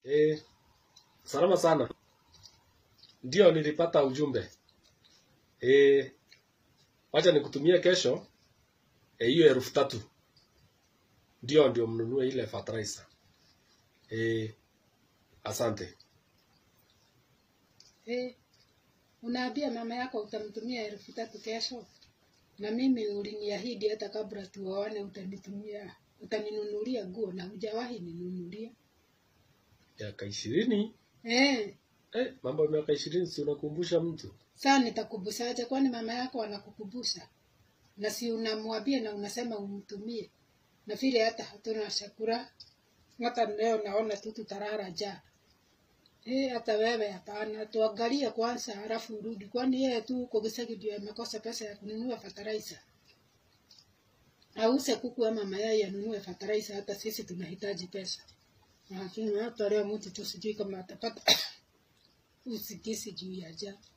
Eh, salama sana. Ndio nilipata ujumbe. Eh, wacha nikutumie kesho eh, hiyo elfu tatu. Ndio ndio mnunue ile fertilizer. Eh, asante. Eh, unaambia mama yako utamtumia elfu tatu kesho, na mimi uliniahidi hata kabla tuoane utanitumia, utaninunulia nguo na hujawahi ninunulia. Miaka ishirini. Eh, Eh, mambo ya miaka ishirini si unakumbusha mtu. saa nitakubusaje? Kwani mama yako anakukubusa? Na si unamwambia na unasema umtumie, na vile hata hatuna chakula, hata leo naona tu tutarara njaa. Eh, hata wewe hapana, tuangalie kwanza halafu urudi. Kwani yeye tu huko Gisagi ndio amekosa pesa ya kununua fertilizer? Ause kuku ama mayai anunue fertilizer, hata sisi tunahitaji pesa. Lakini hata leo mtu tu sijui kama atapata usingizi juu ya njaa.